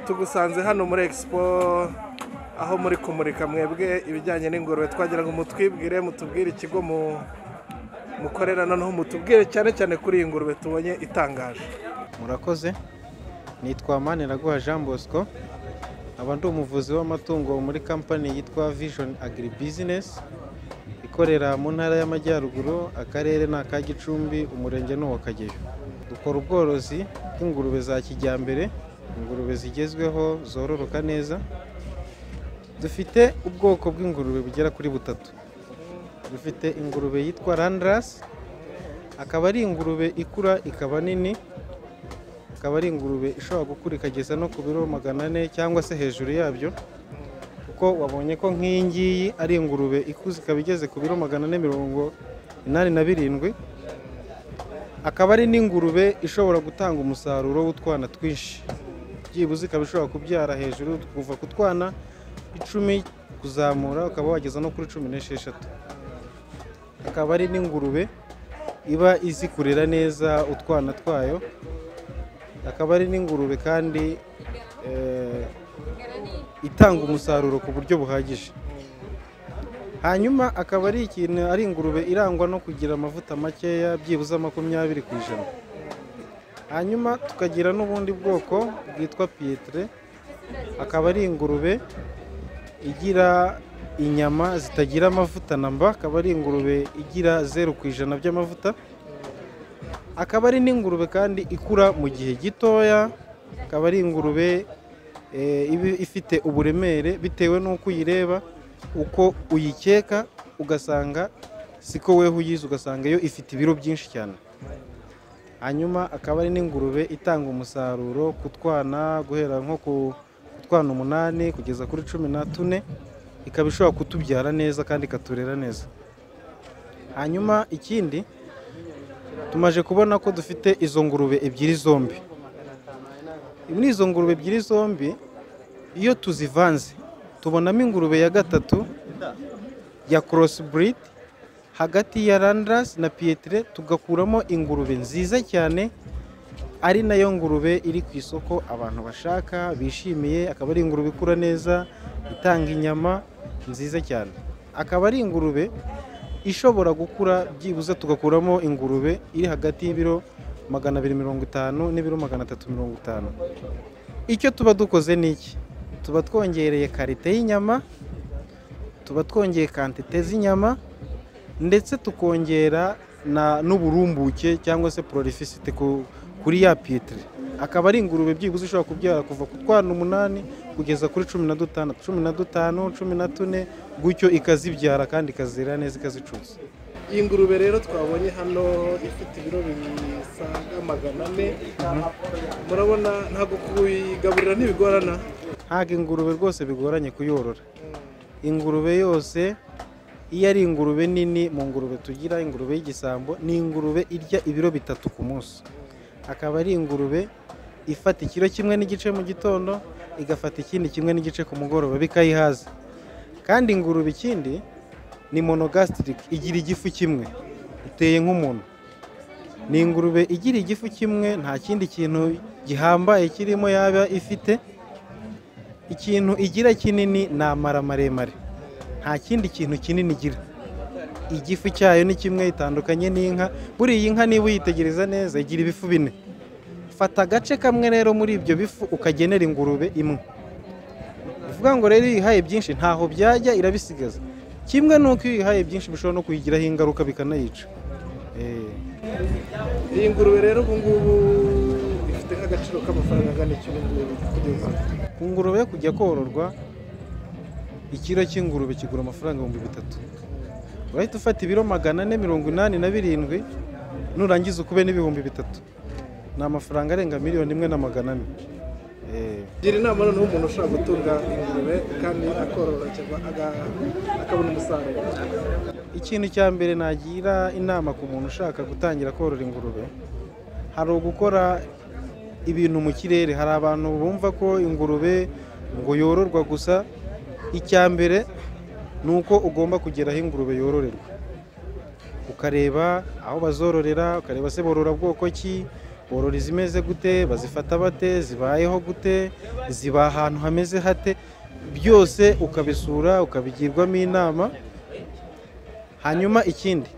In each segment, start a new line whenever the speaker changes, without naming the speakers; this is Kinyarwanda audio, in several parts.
tugusanze hano muri expo aho muri kumurika mwebwe ibijyanye n'ingurube twagira ngo mutwibwire mutubwire ikigo mukorera noneho mutubwire cyane cyane kuri iyi ngurube tubonye itangaje
murakoze nitwa maniraguha jean bosco aba ndi umuvuzi w'amatungo muri kampani yitwa vision agri business ikorera mu ntara y'amajyaruguru akarere ni aka gicumbi umurenge ni uwa kageyo dukora ubworozi bw'ingurube za kijyambere ingurube zigezweho zororoka neza dufite ubwoko bw'ingurube bugera kuri butatu dufite ingurube yitwa randarasi akaba ari ingurube ikura ikaba nini akaba ari ingurube ishobora gukura ikageza no ku biro magana ane cyangwa se hejuru yabyo kuko wabonye ko nk'iyi ngiyi ari ingurube ikuze ikaba igeze ku biro magana ane mirongo inani na birindwi akaba ari n'ingurube ishobora gutanga umusaruro w'utwana twinshi byibuze ikaba ishobora kubyara hejuru kuva ku twana icumi kuzamura ukaba wageza no kuri cumi n'esheshatu akaba ari n'ingurube iba izi kurera neza utwana twayo akaba ari n'ingurube kandi itanga umusaruro ku buryo buhagije hanyuma akaba ari ikintu ari ingurube irangwa no kugira amavuta makeya byibuze makumyabiri ku ijana hanyuma tukagira n'ubundi bwoko bwitwa piyetire akaba ari ingurube igira inyama zitagira amavuta na mba akaba ari ingurube igira zeru ku ijana by'amavuta akaba ari n'ingurube kandi ikura mu gihe gitoya akaba ari ingurube ifite uburemere bitewe n'uko uyireba uko uyikeka ugasanga siko weho uyizi ugasanga yo ifite ibiro byinshi cyane hanyuma akaba ari n'ingurube itanga umusaruro ku twana guhera nko ku twana umunani kugeza kuri cumi na tune ikaba ishobora kutubyara neza kandi ikaturera neza hanyuma ikindi tumaje kubona ko dufite izo ngurube ebyiri zombi muri izo ngurube ebyiri zombi iyo tuzivanze tubonamo ingurube ya gatatu ya korosi hagati ya randarasi na piyetire tugakuramo ingurube nziza cyane ari nayo ngurube iri ku isoko abantu bashaka bishimiye akaba ari ingurube ikura neza itanga inyama nziza cyane akaba ari ingurube ishobora gukura byibuze tugakuramo ingurube iri hagati y'ibiro magana abiri mirongo itanu n'ibiro magana atatu mirongo itanu icyo tuba dukoze ni iki tuba twongereye karite y'inyama tuba twongeye kantite z'inyama ndetse tukongera n'uburumbuke cyangwa se pororifisite kuri ya piyitire akaba ari ingurube byibuze ishobora kubyara kuva ku twana umunani kugeza kuri cumi na dutandatu cumi na dutanu cumi na tune gutyo ikazibyara kandi ikazira neza ikazicuza
iyi ngurube rero twabonye hano ifite ibiro bisaga magana ane murabona ntabwo kuyigaburira ntibigorana
ntabwo ingurube rwose bigoranye kuyorora ingurube yose iyo ari ingurube nini mu ngurube tugira ingurube y'igisambo ni ingurube irya ibiro bitatu ku munsi akaba ari ingurube ifata ikiro kimwe n'igice mu gitondo igafata ikindi kimwe n'igice ku mugoroba bikayihaza kandi ingurube ikindi ni monogasitike igira igifu kimwe iteye nk'umuntu ni ingurube igira igifu kimwe nta kindi kintu gihambaye kirimo yaba ifite ikintu igira kinini ni amara maremare nta kindi kintu kinini igira igifu cyayo ni kimwe itandukanye n'inka buriya iyi nka niba uyitegereza neza igira ibifu bine fata agace kamwe rero muri ibyo bifu ukagenera ingurube imwe bivuga ngo rero iyo uyihaye byinshi ntaho byajya irabisigaza kimwe n'uko iyo uyihaye byinshi bishobora no kuyigiraho ingaruka bikanayica
iyi ngurube rero ubu ngubu ifite nk'agaciro k'amafaranga angana iki ubu ngubu kugeza
ku ngurube yo kujya kororwa ikiro cy'ingurube kigura amafaranga ibihumbi bitatu urahita ufata ibiro magana ane mirongo inani na birindwi nurangiza ukube n'ibihumbi bitatu ni amafaranga arenga miliyoni imwe na magana ane
gira inama noneho umuntu ushobora gutunga ingurube kandi akororokirwa akabona umusaruro
ikintu cya mbere nagira inama ku muntu ushaka gutangira korora ingurube hari ugukora ibintu mu kirere hari abantu bumva ko ingurube ngo yororwa gusa icya mbere ni uko ugomba kugera aho ingurube yororerwa ukareba aho bazororera ukareba se borora bwoko ki borora izimeze gute bazifata bate zibayeho gute ziba ahantu hameze hate byose ukabisura ukabigirwamo inama hanyuma ikindi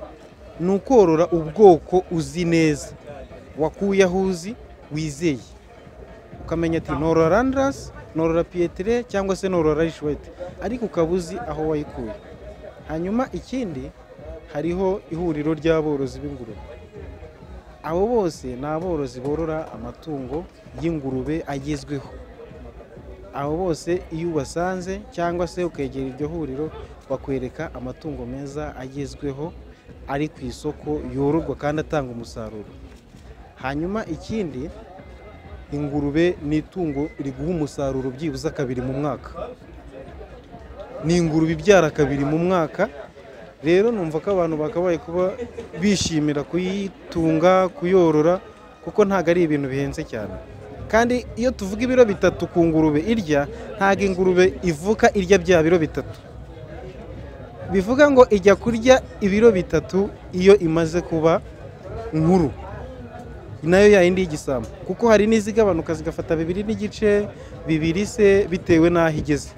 ni ukorora ubwoko uzi neza wakuye aho uzi wizeye ukamenya ati norora randarasi norora piyetire cyangwa se norora rishuwete ariko ukaba uzi aho wayikuye hanyuma ikindi hariho ihuriro ry'aborozi b'ingurube abo bose ni aborozi borora amatungo y'ingurube agezweho abo bose iyo ubasanze cyangwa se ukegera iryo huriro bakwereka amatungo meza agezweho ari ku isoko yororwa kandi atanga umusaruro hanyuma ikindi ingurube ni itungo riguha umusaruro byibuze kabiri mu mwaka ni ingurube ibyara kabiri mu mwaka rero numva ko abantu bakabaye kuba bishimira kuyitunga kuyorora kuko ntabwo ari ibintu bihenze cyane kandi iyo tuvuga ibiro bitatu ku ngurube irya ntabwo ingurube ivuka irya bya biro bitatu bivuga ngo ijya kurya ibiro bitatu iyo imaze kuba nkuru nayo yayindi y'igisambo kuko hari n'izigabanuka zigafata bibiri n'igice bibiri se bitewe n'aho igeze